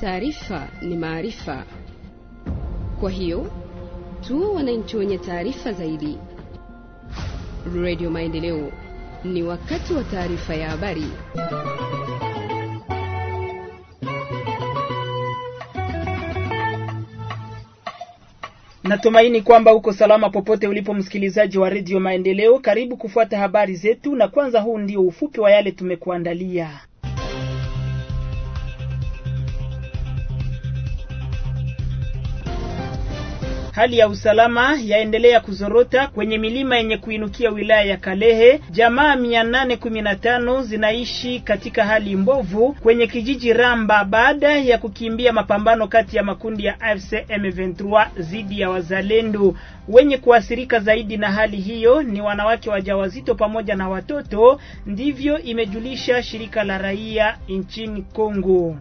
taarifa ni maarifa. Kwa hiyo tuwe wananchi wenye taarifa zaidi. Radio Maendeleo, ni wakati wa taarifa ya habari. Natumaini kwamba uko salama popote ulipo, msikilizaji wa redio Maendeleo. Karibu kufuata habari zetu, na kwanza, huu ndio ufupi wa yale tumekuandalia. Hali ya usalama yaendelea kuzorota kwenye milima yenye kuinukia wilaya ya Kalehe. Jamaa mia nane kumi na tano zinaishi katika hali mbovu kwenye kijiji Ramba baada ya kukimbia mapambano kati ya makundi ya AFC M23 dhidi ya wazalendo. Wenye kuathirika zaidi na hali hiyo ni wanawake wajawazito pamoja na watoto, ndivyo imejulisha shirika la raia nchini Kongo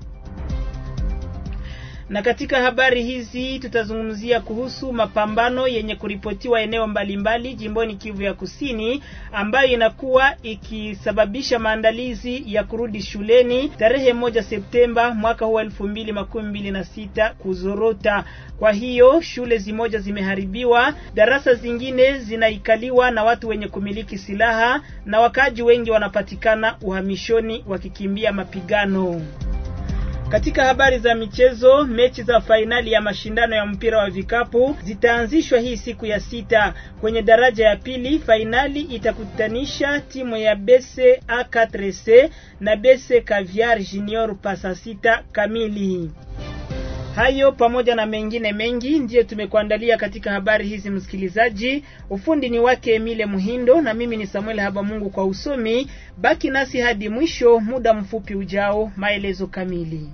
na katika habari hizi tutazungumzia kuhusu mapambano yenye kuripotiwa eneo mbalimbali jimboni Kivu ya Kusini, ambayo inakuwa ikisababisha maandalizi ya kurudi shuleni tarehe moja Septemba mwaka huu elfu mbili makumi mbili na sita kuzorota. Kwa hiyo shule zimoja zimeharibiwa, darasa zingine zinaikaliwa na watu wenye kumiliki silaha, na wakaaji wengi wanapatikana uhamishoni wakikimbia mapigano. Katika habari za michezo, mechi za fainali ya mashindano ya mpira wa vikapu zitaanzishwa hii siku ya sita. Kwenye daraja ya pili, fainali itakutanisha timu ya BC A4C na BC Caviar Junior pasa sita kamili. Hayo pamoja na mengine mengi ndiyo tumekuandalia katika habari hizi, msikilizaji. Ufundi ni wake Emile Muhindo na mimi ni Samuel Habamungu kwa usomi. Baki nasi hadi mwisho, muda mfupi ujao, maelezo kamili.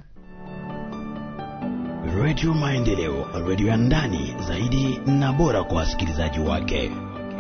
Radio Maendeleo, radio ya ndani zaidi na bora kwa wasikilizaji wake.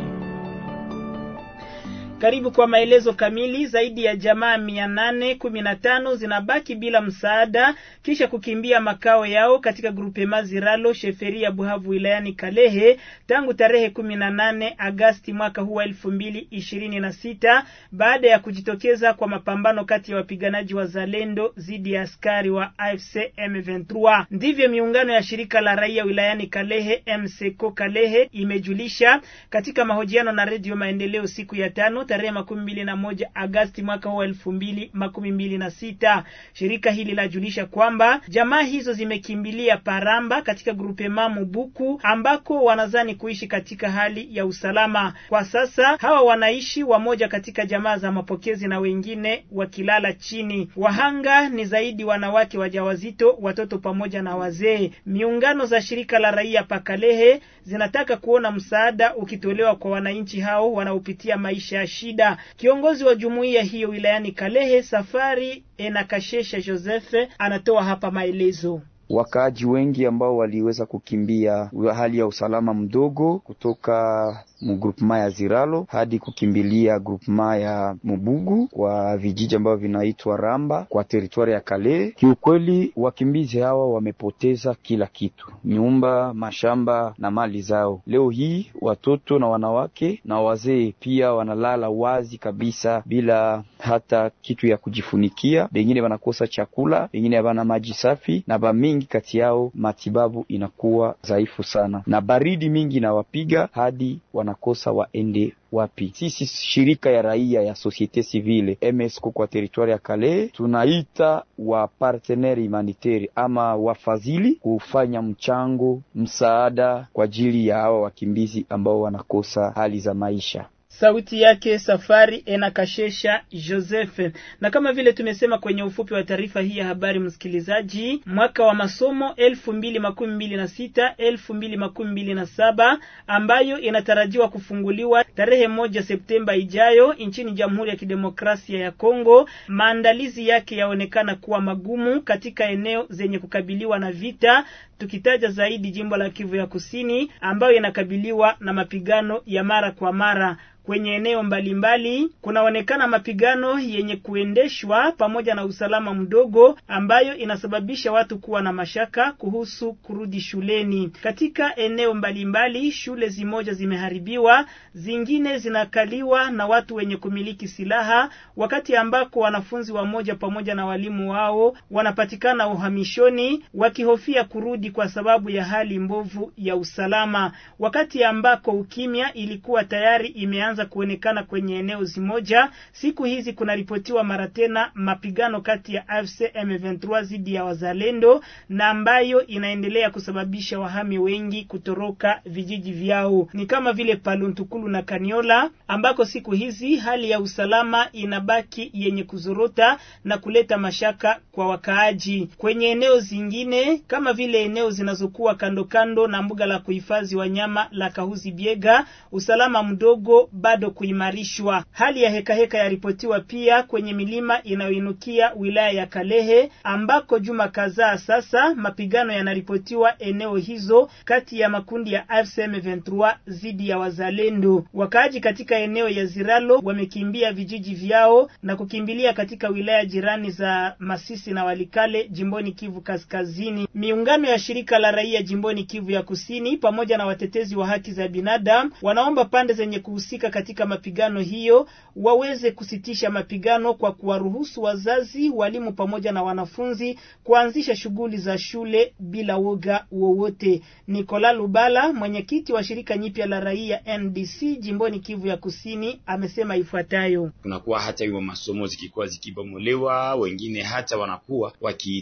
Karibu kwa maelezo kamili. Zaidi ya jamaa mia nane kumi na tano zinabaki bila msaada kisha kukimbia makao yao katika grupe Maziralo sheferi ya Buhavu wilayani Kalehe tangu tarehe kumi na nane Agasti mwaka huu wa elfu mbili ishirini na sita baada ya kujitokeza kwa mapambano kati ya wapiganaji wa Zalendo dhidi ya askari wa AFC M23. Ndivyo miungano ya shirika la raia wilayani Kalehe MSECO Kalehe imejulisha katika mahojiano na Redio Maendeleo siku ya tano tarehe makumi mbili na moja Agasti mwaka huu elfu mbili makumi mbili na sita. Shirika hili lajulisha kwamba jamaa hizo zimekimbilia Paramba katika grupema Mubuku ambako wanazani kuishi katika hali ya usalama. Kwa sasa hawa wanaishi wamoja katika jamaa za mapokezi na wengine wakilala chini. Wahanga ni zaidi wanawake wajawazito, watoto pamoja na wazee. Miungano za shirika la raia Pakalehe zinataka kuona msaada ukitolewa kwa wananchi hao wanaopitia maisha ya shida. Kiongozi wa jumuiya hiyo wilayani Kalehe, Safari Enakashesha Joseph, anatoa hapa maelezo. Wakaaji wengi ambao waliweza kukimbia hali ya usalama mdogo kutoka mugrupema ya Ziralo hadi kukimbilia grupema ya Mubugu kwa vijiji ambavyo vinaitwa Ramba kwa teritwari ya Kale. Kiukweli, wakimbizi hawa wamepoteza kila kitu, nyumba, mashamba na mali zao. Leo hii watoto na wanawake na wazee pia wanalala wazi kabisa bila hata kitu ya kujifunikia. Bengine wanakosa chakula, bengine havana maji safi, na bamingi kati yao matibabu inakuwa dhaifu sana, na baridi mingi inawapiga hadi wanakosa waende wapi. Sisi shirika ya raia ya societe civile MSC kwa teritwari ya Kale tunaita wa partenaire humanitaire ama wafadhili kufanya mchango msaada kwa ajili ya hawa wakimbizi ambao wanakosa hali za maisha. Sauti yake Safari Enakashesha Joseph. Na kama vile tumesema kwenye ufupi wa taarifa hii ya habari, msikilizaji, mwaka wa masomo elfu mbili makumi mbili na sita elfu mbili makumi mbili na saba ambayo inatarajiwa kufunguliwa tarehe moja Septemba ijayo nchini Jamhuri ya Kidemokrasia ya Kongo, maandalizi yake yaonekana kuwa magumu katika eneo zenye kukabiliwa na vita, tukitaja zaidi jimbo la Kivu ya Kusini ambayo inakabiliwa na mapigano ya mara kwa mara. Kwenye eneo mbalimbali kunaonekana mapigano yenye kuendeshwa pamoja na usalama mdogo ambayo inasababisha watu kuwa na mashaka kuhusu kurudi shuleni. Katika eneo mbalimbali shule zimoja zimeharibiwa, zingine zinakaliwa na watu wenye kumiliki silaha, wakati ambako wanafunzi wamoja pamoja na walimu wao wanapatikana uhamishoni wakihofia kurudi kwa sababu ya hali mbovu ya usalama, wakati ambako ukimya ilikuwa tayari imeanza kuonekana kwenye eneo zimoja. Siku hizi kunaripotiwa mara tena mapigano kati ya AFC M23 dhidi ya wazalendo na ambayo inaendelea kusababisha wahami wengi kutoroka vijiji vyao, ni kama vile Paluntukulu na Kaniola ambako siku hizi hali ya usalama inabaki yenye kuzorota na kuleta mashaka kwa wakaaji. Kwenye eneo zingine kama vile eneo zinazokuwa kando kando na mbuga la kuhifadhi wanyama la Kahuzi Biega, usalama mdogo bado kuimarishwa. Hali ya hekaheka heka yaripotiwa pia kwenye milima inayoinukia wilaya ya Kalehe ambako juma kadhaa sasa mapigano yanaripotiwa eneo hizo kati ya makundi ya AFC M23 dhidi ya wazalendo. Wakaaji katika eneo ya Ziralo wamekimbia vijiji vyao na kukimbilia katika wilaya jirani za Masisi na Walikale jimboni Kivu Kaskazini. Miungano ya shirika la raia jimboni Kivu ya Kusini pamoja na watetezi wa haki za binadamu wanaomba pande zenye kuhusika katika mapigano hiyo waweze kusitisha mapigano kwa kuwaruhusu wazazi, walimu pamoja na wanafunzi kuanzisha shughuli za shule bila woga wowote. Nikola Lubala, mwenyekiti wa shirika nyipya la raia NDC jimboni Kivu ya Kusini, amesema ifuatayo: kunakuwa hata hiyo masomo zikikuwa zikibomolewa, wengine hata wanakuwa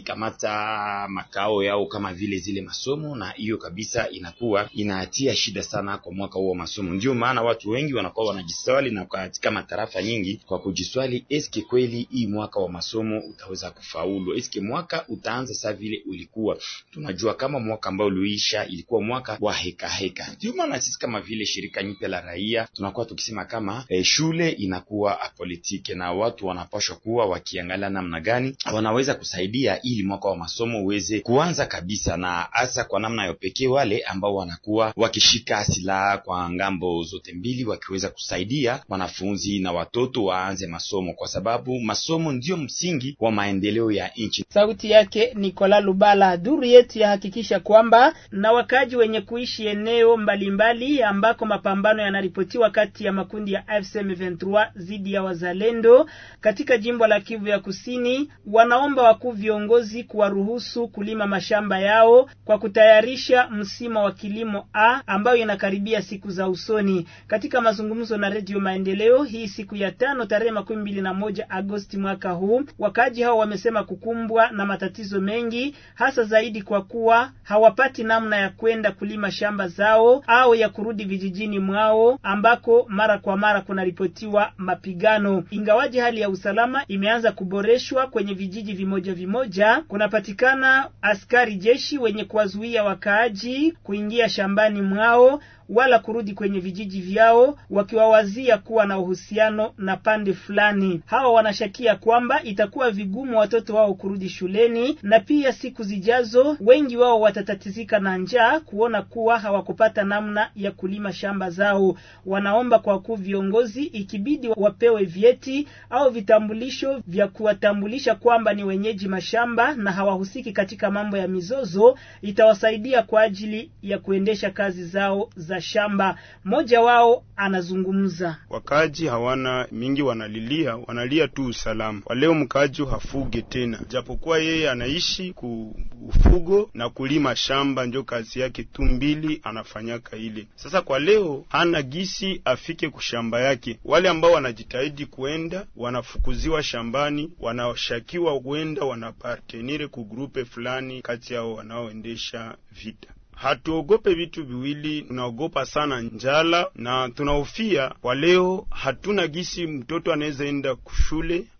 wakikamata makao yao kama vile zile masomo, na hiyo kabisa inakuwa inatia shida sana kwa mwaka huo wa masomo. Ndio maana watu wengi wanakuwa wanajiswali na katika matarafa nyingi kwa kujiswali, eske kweli hii mwaka wa masomo utaweza kufaulu? Eske mwaka utaanza saa vile ulikuwa? Tunajua kama mwaka ambao uliisha ilikuwa mwaka wa heka heka. Ndio maana sisi kama vile shirika nyipya la raia tunakuwa tukisema kama eh, shule inakuwa apolitike na watu wanapashwa kuwa wakiangalia namna gani wanaweza kusaidia ili mwaka wa masomo uweze kuanza kabisa, na hasa kwa namna ya pekee wale ambao wanakuwa wakishika silaha kwa ngambo zote mbili, wakiweza kusaidia wanafunzi na watoto waanze masomo, kwa sababu masomo ndio msingi wa maendeleo ya nchi. Sauti yake Nikola Lubala. Duru yetu yahakikisha kwamba na wakaji wenye kuishi eneo mbalimbali mbali ambako mapambano yanaripotiwa kati ya makundi ya AFC M23 dhidi ya wazalendo katika jimbo la Kivu ya Kusini, wanaomba wakuu viongozi kuwaruhusu kulima mashamba yao kwa kutayarisha msimu wa kilimo A ambayo inakaribia siku za usoni. Katika mazungumzo na Redio Maendeleo hii siku ya tano tarehe makumi mbili na moja Agosti mwaka huu, wakaaji hao wamesema kukumbwa na matatizo mengi, hasa zaidi kwa kuwa hawapati namna ya kwenda kulima shamba zao au ya kurudi vijijini mwao ambako mara kwa mara kunaripotiwa mapigano. Ingawaji hali ya usalama imeanza kuboreshwa kwenye vijiji vimoja vimoja, kunapatikana askari jeshi wenye kuwazuia wakaaji kuingia shambani mwao wala kurudi kwenye vijiji vyao, wakiwawazia kuwa na uhusiano na pande fulani. Hawa wanashakia kwamba itakuwa vigumu watoto wao kurudi shuleni, na pia siku zijazo wengi wao watatatizika na njaa, kuona kuwa hawakupata namna ya kulima shamba zao. Wanaomba kwa wakuu viongozi, ikibidi wapewe vyeti au vitambulisho vya kuwatambulisha kwamba ni wenyeji mashamba na hawahusiki katika mambo ya mizozo, itawasaidia kwa ajili ya kuendesha kazi zao za shamba. Mmoja wao anazungumza. Wakaaji hawana mingi, wanalilia wanalia tu usalama. Kwa leo mkaaji hafuge tena, japokuwa yeye anaishi ku ufugo na kulima shamba, njo kazi yake tu mbili anafanyaka ile. Sasa kwa leo hana gisi afike kushamba yake. Wale ambao wanajitahidi kuenda wanafukuziwa shambani, wanashakiwa kuenda wanapartenire ku grupe fulani kati yao wanaoendesha vita. Hatuogope vitu viwili, tunaogopa sana njala na tunahofia kwa leo. Hatuna gisi mtoto anaweza enda kushule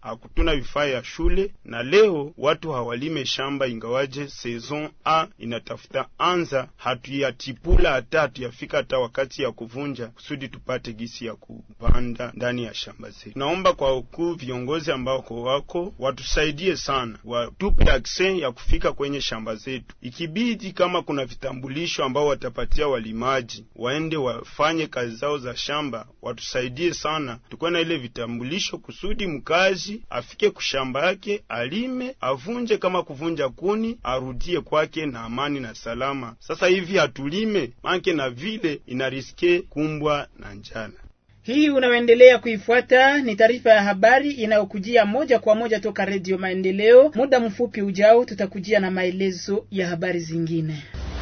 hakutuna vifaa ya shule, na leo watu hawalime shamba, ingawaje saison a inatafuta anza, hatuyatipula hata hatuyafika hata wakati ya kuvunja, kusudi tupate gisi ya kupanda ndani ya shamba zetu. Naomba kwa ukuu viongozi ambao ko wako watusaidie sana, watupe akse ya kufika kwenye shamba zetu, ikibidi kama kuna vitambulisho ambao watapatia walimaji waende wafanye kazi zao za shamba, watusaidie sana, tukuwe na ile vitambulisho kusudi mkazi afike kushamba yake alime, avunje kama kuvunja kuni, arudie kwake na amani na salama. Sasa hivi hatulime manke na vile inariske kumbwa na njala. Hii unaoendelea kuifuata ni taarifa ya habari inayokujia moja kwa moja toka Redio Maendeleo. Muda mfupi ujao, tutakujia na maelezo ya habari zingine.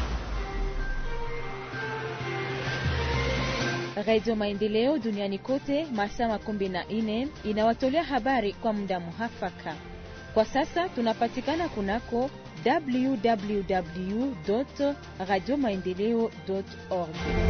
Radio Maendeleo duniani kote masaa makumi na nne inawatolea habari kwa muda muhafaka. Kwa sasa tunapatikana kunako www radio maendeleo org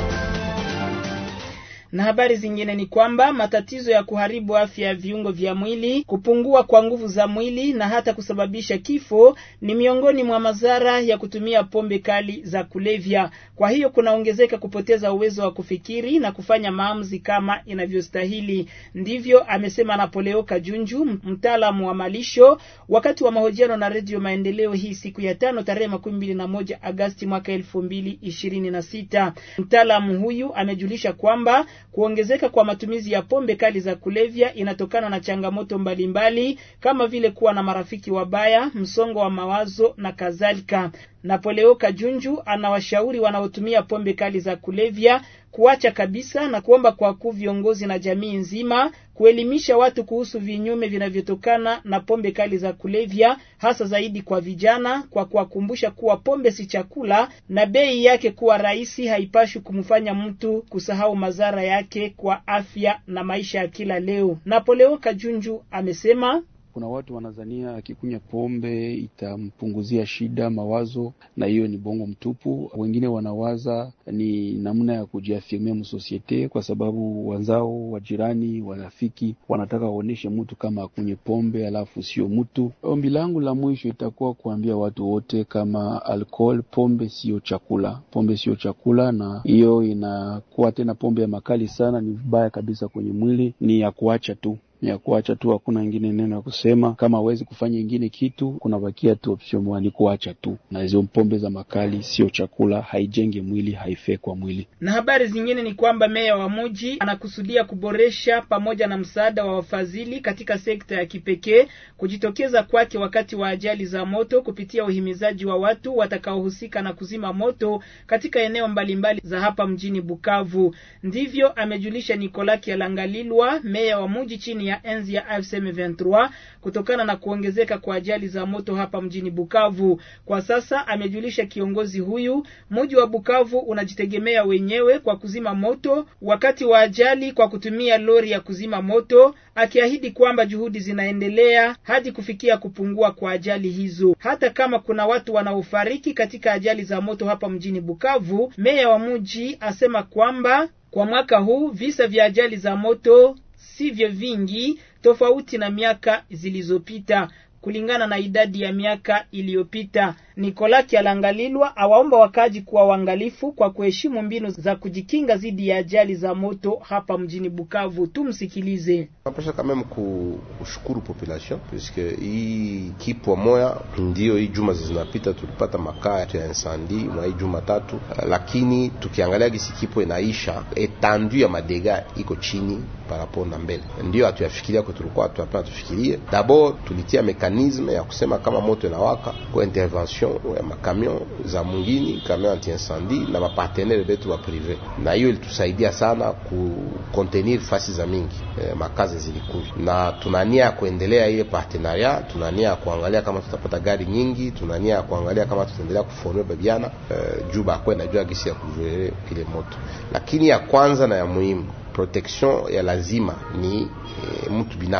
na habari zingine ni kwamba matatizo ya kuharibu afya ya viungo vya mwili, kupungua kwa nguvu za mwili na hata kusababisha kifo ni miongoni mwa madhara ya kutumia pombe kali za kulevya. Kwa hiyo kunaongezeka kupoteza uwezo wa kufikiri na kufanya maamuzi kama inavyostahili. Ndivyo amesema Napoleo Kajunju, mtaalamu wa malisho, wakati wa mahojiano na Redio Maendeleo hii siku ya tano tarehe makumi mbili na moja Agasti mwaka elfu mbili ishirini na sita. Mtaalamu huyu amejulisha kwamba kuongezeka kwa matumizi ya pombe kali za kulevya inatokana na changamoto mbalimbali mbali, kama vile kuwa na marafiki wabaya, msongo wa mawazo na kadhalika. Napoleo Kajunju anawashauri wanaotumia pombe kali za kulevya kuacha kabisa na kuomba kwa kuu viongozi na jamii nzima kuelimisha watu kuhusu vinyume vinavyotokana na pombe kali za kulevya, hasa zaidi kwa vijana, kwa kuwakumbusha kuwa pombe si chakula na bei yake kuwa rahisi haipashi kumfanya mtu kusahau madhara yake kwa afya na maisha ya kila leo. Napoleo Kajunju amesema kuna watu wanazania akikunywa pombe itampunguzia shida mawazo, na hiyo ni bongo mtupu. Wengine wanawaza ni namna ya kujiafirmia msosiete, kwa sababu wenzao, wajirani, warafiki wanataka waoneshe mtu kama akunywe pombe alafu sio mtu. Ombi langu la mwisho itakuwa kuambia watu wote kama alcohol, pombe sio chakula, pombe sio chakula, na hiyo inakuwa tena pombe ya makali sana, ni vibaya kabisa kwenye mwili, ni ya kuacha tu ya kuacha tu, hakuna ingine neno ya kusema. Kama hawezi kufanya ingine kitu, kunabakia tu option moja, ni kuacha tu. Na hizo pombe za makali sio chakula, haijenge mwili, haifai kwa mwili. Na habari zingine ni kwamba meya wa mji anakusudia kuboresha pamoja na msaada wa wafadhili katika sekta ya kipekee kujitokeza kwake wakati wa ajali za moto kupitia uhimizaji wa watu watakaohusika na kuzima moto katika eneo mbalimbali za hapa mjini Bukavu. Ndivyo amejulisha Nicolas Kialangalilwa, meya wa mji chini ya enzi ya AFC M23 kutokana na kuongezeka kwa ajali za moto hapa mjini Bukavu. Kwa sasa amejulisha kiongozi huyu, mji wa Bukavu unajitegemea wenyewe kwa kuzima moto wakati wa ajali kwa kutumia lori ya kuzima moto, akiahidi kwamba juhudi zinaendelea hadi kufikia kupungua kwa ajali hizo. Hata kama kuna watu wanaofariki katika ajali za moto hapa mjini Bukavu, meya wa mji asema kwamba kwa mwaka huu visa vya ajali za moto sivyo vingi tofauti na miaka zilizopita. Kulingana na idadi ya miaka iliyopita, Nikola Kialangalilwa awaomba wakaji kuwa waangalifu kwa kuheshimu mbinu za kujikinga dhidi ya ajali za moto hapa mjini Bukavu. Tumsikilize. Napasha kama kushukuru population puisque hii kipwa moya ndio hii juma zinapita tulipata makaa ya insandi mwa hii juma tatu, lakini tukiangalia gisi kipwa inaisha etandu ya madega iko chini parapo na mbele, ndio hatuyafikiria kwa tulikuwa tunapenda tufikirie. D'abord tulitia mekanisme ya kusema kama moto inawaka kwa intervention ya makamion za mungini kamion anti incendie na mapartenere betu wa prive, na hiyo ilitusaidia sana ku contenir fasi za mingi eh, makazi zilikuja, na tunania ya kuendelea ile partenaria, tunania ya kuangalia kama tutapata gari nyingi, tunania ya kuangalia kama tutaendelea kuforme babiana eh, juu bakwe najua gisi ya kujue ile moto, lakini ya kwanza na ya muhimu protection ya lazima ni e, mtu binafsi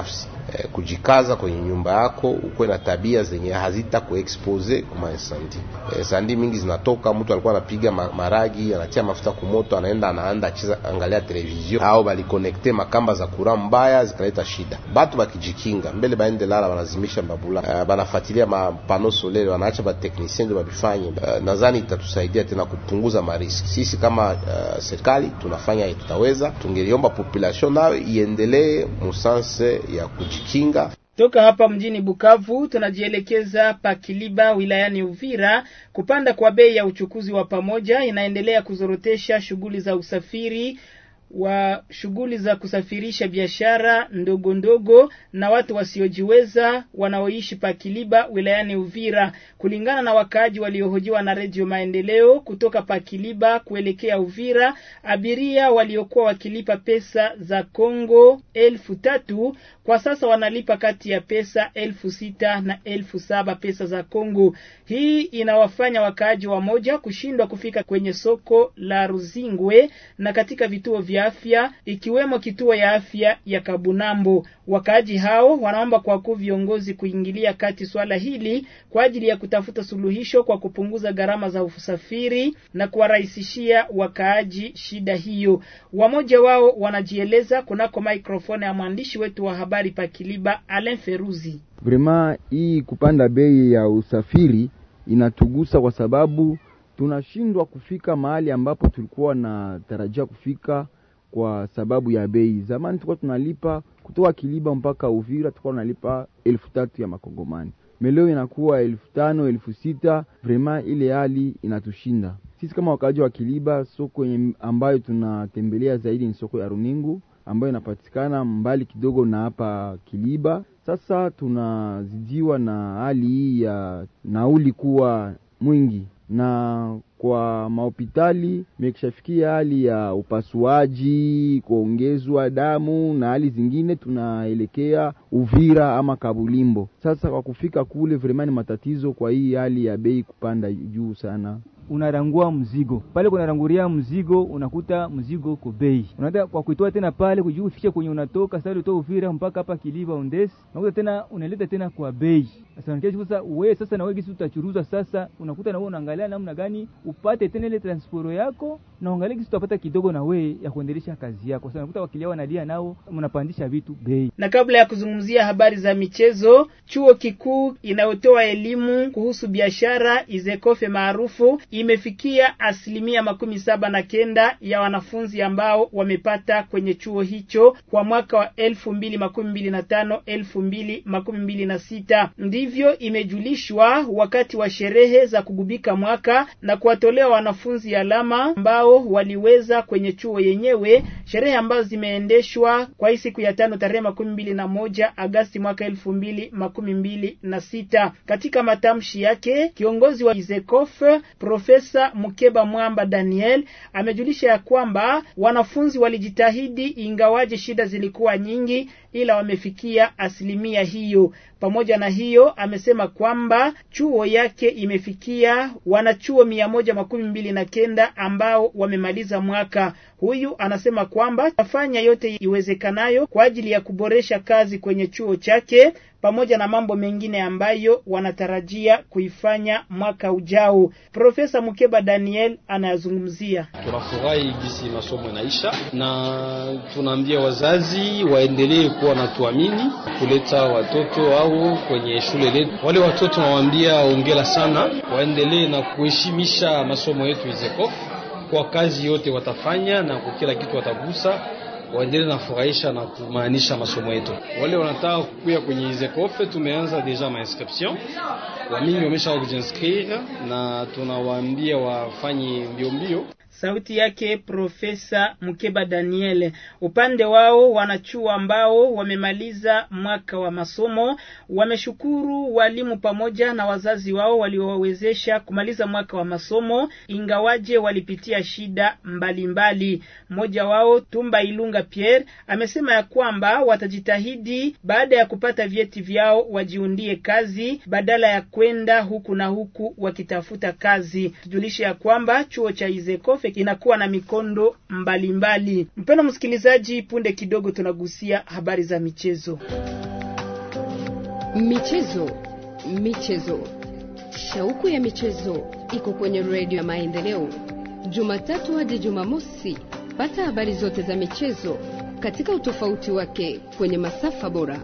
eh, kujikaza kwenye nyumba yako, ukuwe na tabia zenye hazita kuexpose kuma insandi. Eh, sandi mingi zinatoka, mtu alikuwa anapiga maragi, anatia mafuta kumoto, anaenda anaanda acheza angalia television au balikonekte makamba za kura mbaya zikaleta shida. Batu bakijikinga mbele baende lala, banazimisha mbabula, uh, banafuatilia mapano solele, wanaacha bateknisien ndio babifanye. Uh, nadhani itatusaidia tena kupunguza mariski. Sisi kama uh, serikali tunafanya tutaweza, tungeliomba population nayo iendelee musanse ya kujikinga. Toka hapa mjini Bukavu tunajielekeza Pakiliba wilayani Uvira. Kupanda kwa bei ya uchukuzi wa pamoja inaendelea kuzorotesha shughuli za usafiri wa shughuli za kusafirisha biashara ndogo ndogo na watu wasiojiweza wanaoishi Pakiliba wilayani Uvira. Kulingana na wakaaji waliohojiwa na Redio Maendeleo kutoka Pakiliba kuelekea Uvira, abiria waliokuwa wakilipa pesa za Kongo elfu tatu kwa sasa wanalipa kati ya pesa elfu sita na elfu saba pesa za Kongo. Hii inawafanya wakaaji wamoja kushindwa kufika kwenye soko la Ruzingwe na katika vituo vya afya ikiwemo kituo ya afya ya Kabunambo. Wakaaji hao wanaomba kwa kuu viongozi kuingilia kati swala hili kwa ajili ya kutafuta suluhisho kwa kupunguza gharama za usafiri na kuwarahisishia wakaaji shida hiyo. Wamoja wao wanajieleza kunako maikrofoni ya mwandishi wetu wa habari Pakiliba Alain Feruzi. Vrema, hii kupanda bei ya usafiri inatugusa kwa sababu tunashindwa kufika mahali ambapo tulikuwa na tarajia kufika kwa sababu ya bei. Zamani tulikuwa tunalipa kutoka Kiliba mpaka Uvira, tulikuwa tunalipa elfu tatu ya makongomani, meleo inakuwa elfu tano elfu sita Vrema, ile hali inatushinda sisi kama wakaaji wa Kiliba. Soko ambayo tunatembelea zaidi ni soko ya Runingu ambayo inapatikana mbali kidogo na hapa Kiliba. Sasa tunazidiwa na hali hii ya nauli kuwa mwingi na kwa mahopitali imekishafikia hali ya upasuaji, kuongezwa damu na hali zingine, tunaelekea Uvira ama Kabulimbo. Sasa kwa kufika kule vremani matatizo, kwa hii hali ya bei kupanda juu sana unarangua mzigo pale, kunaranguria mzigo, unakuta mzigo uko bei, unaenda kwa kuitoa tena pale kujua ufikishe kwenye unatoka sasa, utoa Uvira mpaka hapa Kiliba Ondesi, unakuta tena unaleta tena kwa bei. Sasa sasa wewe sasa na wewe gisi utachuruza sasa, unakuta na wewe unaangalia namna gani upate tena ile transport yako na uangalie gisi utapata kidogo na wewe ya kuendelesha kazi yako. Sasa unakuta wakilia wanalia nao, mnapandisha vitu bei. Na kabla ya kuzungumzia habari za michezo, chuo kikuu inayotoa elimu kuhusu biashara Izekofe maarufu imefikia asilimia makumi saba na kenda ya wanafunzi ambao wamepata kwenye chuo hicho kwa mwaka wa elfu mbili makumi mbili na tano elfu mbili makumi mbili na sita ndivyo imejulishwa wakati wa sherehe za kugubika mwaka na kuwatolea wanafunzi alama ambao waliweza kwenye chuo yenyewe, sherehe ambazo zimeendeshwa kwa hii siku ya tano tarehe makumi mbili na moja Agasti mwaka elfu mbili makumi mbili na sita. Katika matamshi yake kiongozi wa Izekof Profesa Mukeba Mwamba Daniel amejulisha ya kwamba wanafunzi walijitahidi, ingawaje shida zilikuwa nyingi, ila wamefikia asilimia hiyo. Pamoja na hiyo, amesema kwamba chuo yake imefikia wanachuo mia moja makumi mbili na kenda ambao wamemaliza mwaka. Huyu anasema kwamba atafanya yote iwezekanayo kwa ajili ya kuboresha kazi kwenye chuo chake pamoja na mambo mengine ambayo wanatarajia kuifanya mwaka ujao. Profesa Mukeba Daniel anayazungumzia. Tunafurahi gisi masomo inaisha, na tunaambia wazazi waendelee kuwa natuamini kuleta watoto au kwenye shule letu. Wale watoto nawaambia ongera sana, waendelee na kuheshimisha masomo yetu Izekof kwa kazi yote watafanya na kwa kila kitu watagusa waendelee na furahisha na kumaanisha masomo yetu. Wale wanataka kukuya kwenye Izekofe, tumeanza deja ma inscription, wamingi wamesha kujinscrire na tunawaambia wafanye mbio mbio. Sauti yake Profesa Mukeba Daniel. Upande wao wanachuo ambao wamemaliza mwaka wa masomo wameshukuru walimu pamoja na wazazi wao waliowawezesha kumaliza mwaka wa masomo, ingawaje walipitia shida mbalimbali. Mmoja wao Tumba Ilunga Pierre amesema ya kwamba watajitahidi baada ya kupata vyeti vyao wajiundie kazi badala ya kwenda huku na huku wakitafuta kazi. Tujulishe ya kwamba chuo cha Izekofe inakuwa na mikondo mbalimbali. Mpendwa msikilizaji, punde kidogo tunagusia habari za michezo. Michezo, michezo, shauku ya michezo iko kwenye redio ya Maendeleo, Jumatatu hadi Jumamosi. Pata habari zote za michezo katika utofauti wake kwenye masafa bora.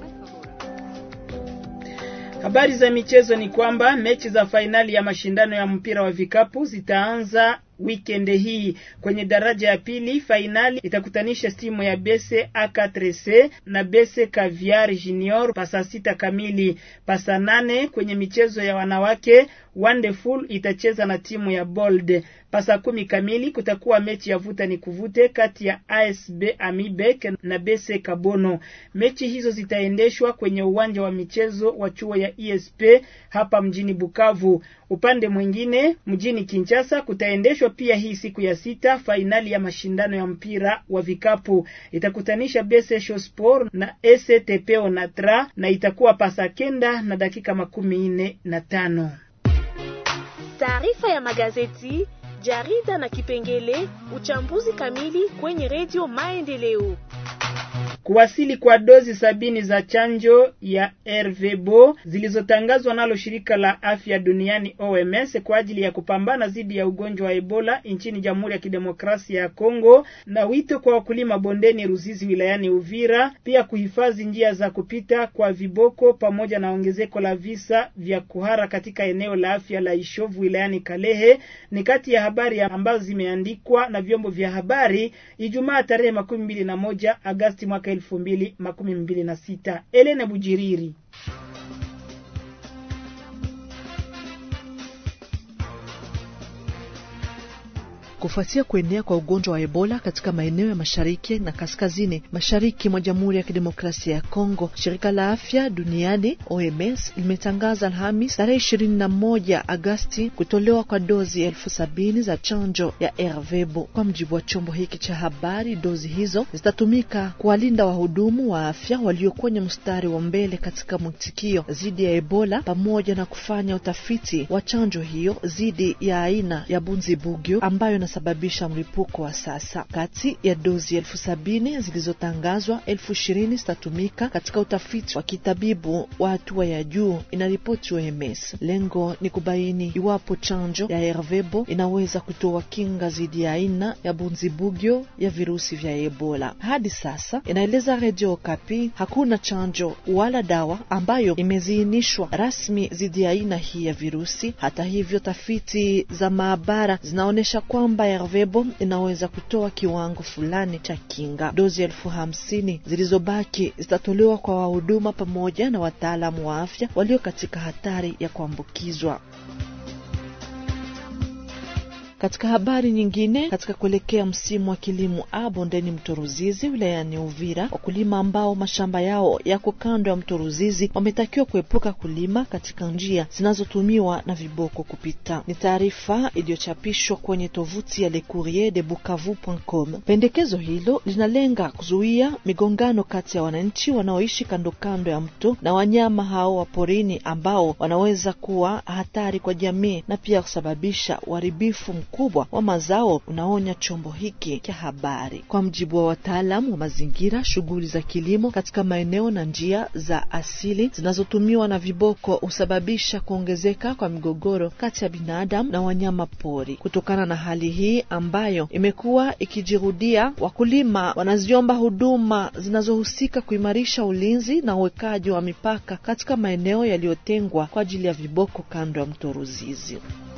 Habari za michezo ni kwamba mechi za fainali ya mashindano ya mpira wa vikapu zitaanza weekend hii. Kwenye daraja ya pili, fainali itakutanisha timu ya Bese A4C na Bese Caviar Junior pasa sita kamili. Pasa nane kwenye michezo ya wanawake, Wonderful itacheza na timu ya Bold. Pasa kumi kamili kutakuwa mechi ya vuta ni kuvute kati ya ASB Amibek na Bese Kabono. Mechi hizo zitaendeshwa kwenye uwanja wa michezo wa chuo ya ESP hapa mjini Bukavu. Upande mwingine, mjini Kinshasa kutaendeshwa pia hii siku ya sita fainali ya mashindano ya mpira wa vikapu itakutanisha Bese Shosport na STP Onatra na itakuwa pasa kenda na dakika makumi nne na tano. Taarifa ya magazeti, jarida na kipengele uchambuzi kamili kwenye redio Maendeleo. Kuwasili kwa dozi sabini za chanjo ya RVBO zilizotangazwa nalo shirika la afya duniani OMS kwa ajili ya kupambana dhidi ya ugonjwa wa Ebola nchini Jamhuri ya Kidemokrasia ya Kongo, na wito kwa wakulima bondeni Ruzizi wilayani Uvira, pia kuhifadhi njia za kupita kwa viboko pamoja na ongezeko la visa vya kuhara katika eneo la afya la Ishovu wilayani Kalehe ni kati ya habari ambazo zimeandikwa na vyombo vya habari Ijumaa tarehe makumi mbili na moja Agasti mwaka elfu mbili makumi mbili na sita. Elena Bujiriri. Kufuatia kuenea kwa ugonjwa wa Ebola katika maeneo ya mashariki na kaskazini mashariki mwa Jamhuri ya Kidemokrasia ya Kongo, shirika la afya duniani OMS limetangaza Alhamis tarehe ishirini na moja Agasti kutolewa kwa dozi elfu sabini za chanjo ya RVBO. Kwa mjibu wa chombo hiki cha habari, dozi hizo zitatumika kuwalinda wahudumu wa afya walio kwenye mstari wa mbele katika mwitikio dhidi ya Ebola pamoja na kufanya utafiti wa chanjo hiyo dhidi ya aina ya bunzibugyo ambayo sababisha mlipuko wa sasa. Kati ya dozi elfu sabini zilizotangazwa, elfu ishirini zitatumika katika utafiti wa kitabibu wa hatua ya juu, inaripoti OMS. Lengo ni kubaini iwapo chanjo ya RVBO inaweza kutoa kinga dhidi ya aina ya bunzibugyo ya virusi vya Ebola. Hadi sasa, inaeleza Radio Okapi, hakuna chanjo wala dawa ambayo imeziinishwa rasmi dhidi ya aina hii ya virusi. Hata hivyo, tafiti za maabara zinaonyesha kwamba RVBO inaweza kutoa kiwango fulani cha kinga. Dozi elfu hamsini zilizobaki zitatolewa kwa wahuduma pamoja na wataalamu wa afya walio katika hatari ya kuambukizwa. Katika habari nyingine, katika kuelekea msimu wa kilimo a bondeni mto Ruzizi wilayani Uvira, wakulima ambao mashamba yao yako kando ya mto Ruzizi wametakiwa kuepuka kulima katika njia zinazotumiwa na viboko kupita. Ni taarifa iliyochapishwa kwenye tovuti ya Le Courrier de Bukavu.com. Pendekezo hilo linalenga kuzuia migongano kati ya wananchi wanaoishi kando kando ya mto na wanyama hao wa porini ambao wanaweza kuwa hatari kwa jamii na pia kusababisha uharibifu kubwa wa mazao, unaonya chombo hiki cha habari. Kwa mjibu wa wataalamu wa mazingira, shughuli za kilimo katika maeneo na njia za asili zinazotumiwa na viboko husababisha kuongezeka kwa migogoro kati ya binadamu na wanyama pori. Kutokana na hali hii ambayo imekuwa ikijirudia, wakulima wanaziomba huduma zinazohusika kuimarisha ulinzi na uwekaji wa mipaka katika maeneo yaliyotengwa kwa ajili ya viboko kando ya mto Ruzizi.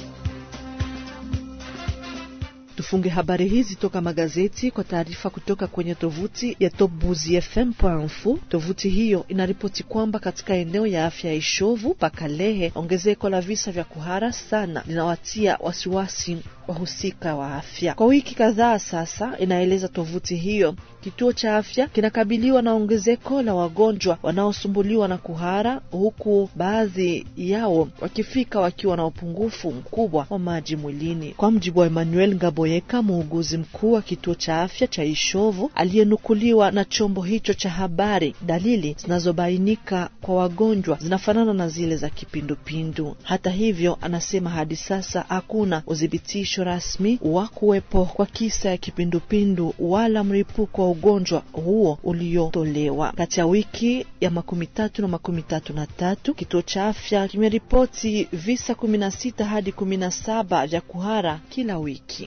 Tufunge habari hizi toka magazeti kwa taarifa kutoka kwenye tovuti ya topbuzifm.info. Tovuti hiyo inaripoti kwamba katika eneo ya afya ya Ishovu Pakalehe, ongezeko la visa vya kuhara sana linawatia wasiwasi wahusika wa afya. Kwa wiki kadhaa sasa, inaeleza tovuti hiyo, kituo cha afya kinakabiliwa na ongezeko la wagonjwa wanaosumbuliwa na kuhara, huku baadhi yao wakifika wakiwa na upungufu mkubwa wa maji mwilini. Kwa mjibu wa Emmanuel Ngaboyeka, muuguzi mkuu wa kituo cha afya cha Ishovu aliyenukuliwa na chombo hicho cha habari, dalili zinazobainika kwa wagonjwa zinafanana na zile za kipindupindu. Hata hivyo, anasema hadi sasa hakuna udhibitisho uthibitisho rasmi wa kuwepo kwa kisa ya kipindupindu wala mlipuko wa ugonjwa huo uliotolewa. Kati ya wiki ya makumi tatu na makumi tatu na tatu kituo cha afya kimeripoti visa kumi na sita hadi kumi na saba vya kuhara kila wiki.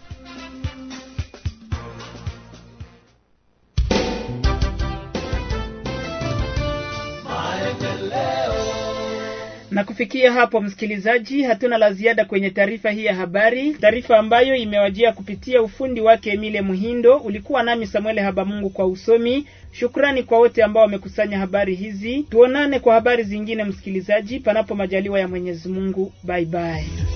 Na kufikia hapo, msikilizaji, hatuna la ziada kwenye taarifa hii ya habari, taarifa ambayo imewajia kupitia ufundi wake Emile Muhindo. Ulikuwa nami Samuel Habamungu kwa usomi. Shukrani kwa wote ambao wamekusanya habari hizi. Tuonane kwa habari zingine, msikilizaji, panapo majaliwa ya Mwenyezi Mungu. Bye bye.